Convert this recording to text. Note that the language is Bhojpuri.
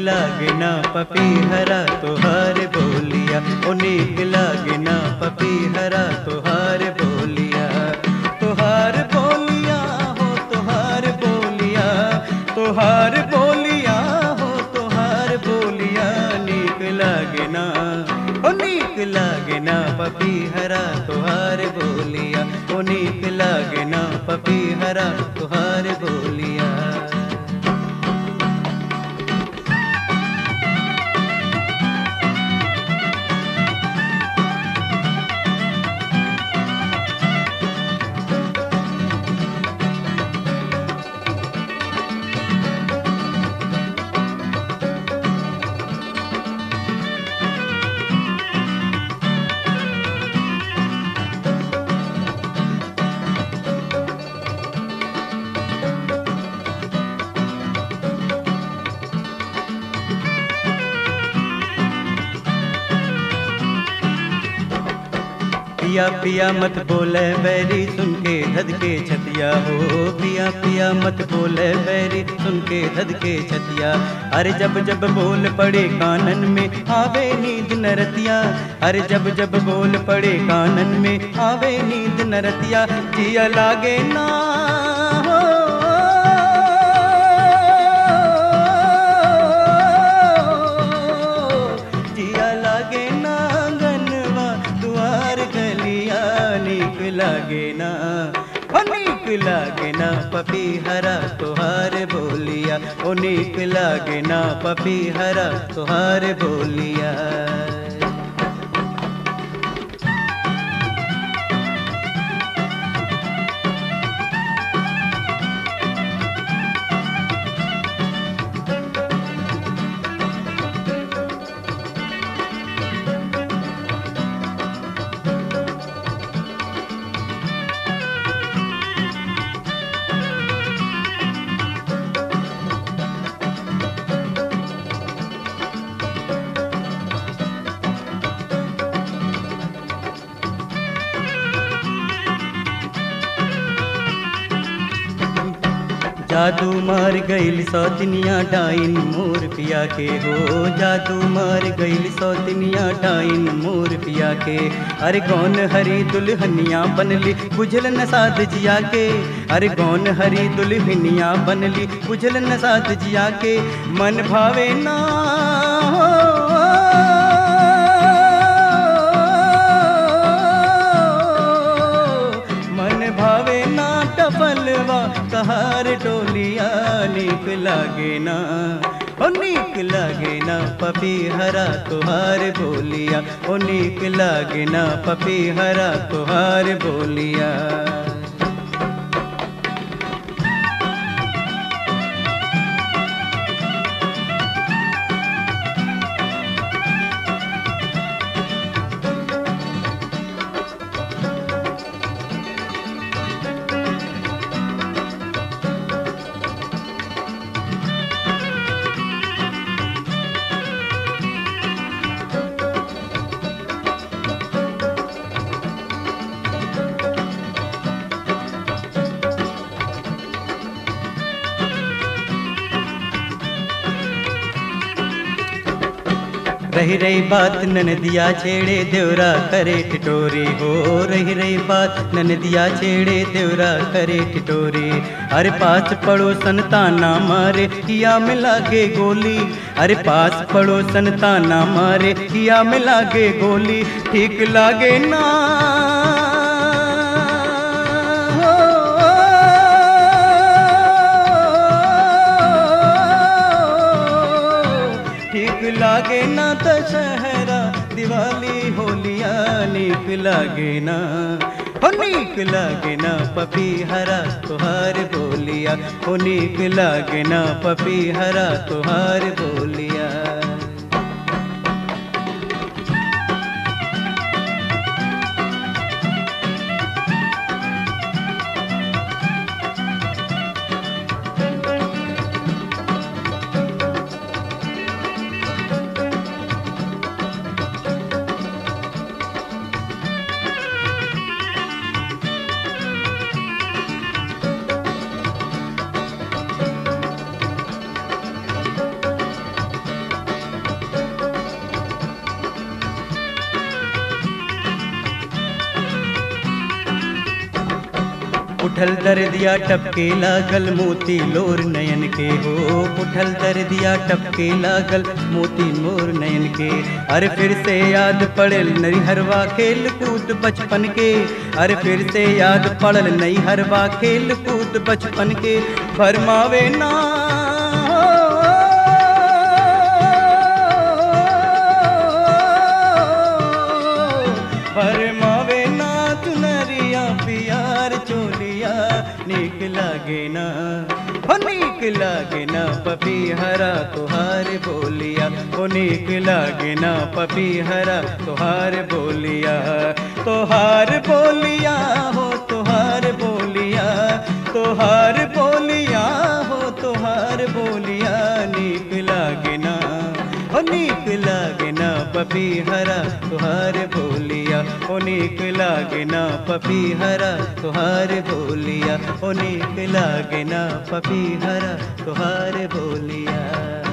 लागे ना पपी हरा तोहार बोलिया ओ नीक लागे ना पपी हरा तोहार बोलिया तोहार बोलिया हो तोहार बोलिया तोहार बोलिया हो तोहार बोलिया नीक लागे ना ओ नीक लागे ना पपी हरा तोहार बोलिया ओ नीक लागे ना पपी हरा तोहार बोलिया पिया पिया मत बोले बैरी सुन के धद के छतिया हो पिया पिया मत बोले बैरी सुन के धद के छतिया अरे जब जब बोल पड़े कानन में आवे नींद नरतिया अरे जब जब बोल पड़े कानन में आवे नींद नरतिया जिया लागे ना जिया लागे ना गनवा दुआर गलिया नीक लागे ना ओ नीक लागे ना पपी हरा तोहार बोलिया ओ नीक लागे ना पपी हरा तोहार बोलिया जादू मार गईल सौतनिया डाइन मोर पिया के हो जादू मार गईल सौतनिया डाइन मोर पिया के अरे कौन हरी दुल्हनिया बनली बुझल न साध जिया के अरे कौन हरी दुल्हनिया बनली बुझल न साध जिया के मन भावे ना मन भावे ना टपलवा कहार टोलिया नीक लागे ना ओ नीक लागे ना पपी हरा तुहार बोलिया ओ नीक लागे ना पपी हरा तुहार बोलिया रही रही बात ननदिया छेड़े देवरा करे टिटोरी हो रही रही बात ननदिया छेड़े देवरा करे टिटोरी अरे पास पड़ोसन ताना मारे किया में लागे गोली अरे पास पड़ोसन ताना मारे किया में लागे गोली ठीक लागे ना ठीक लागे ना दशहरा दिवाली होलिया नीक लागे ना हो नीक लागे ना पपी हरा तुहार बोलिया हो नीक लागे ना पपी हरा तुहार बोलिया उठल दर्दिया टपके लागल मोती लोर नयन के हो उठल दर्दिया टपके लागल मोती मोर नयन के अरे फिर से याद पड़ल नई हरवा खेल कूद बचपन के अरे फिर से याद पड़ल नई हरवा खेल कूद बचपन के भरमावे ना भरमावे ना चुनरिया पियार चोलिया नीक लागे ना हो नीक लागे ना पपी हरा तुहार बोलिया हो नीक लागे ना पपी हरा तुहार बोलिया तुहार बोलिया हो तुहार बोलिया तुहार बोलिया हो तुहार बोलिया नीक लागे ना हो नीक लागे ना पपी हरा तुहार बोलिया ओ नीक लागे ना पपी हरा तुहार बोलिया ओ नीक लागे ना पपी हरा तुहार बोलिया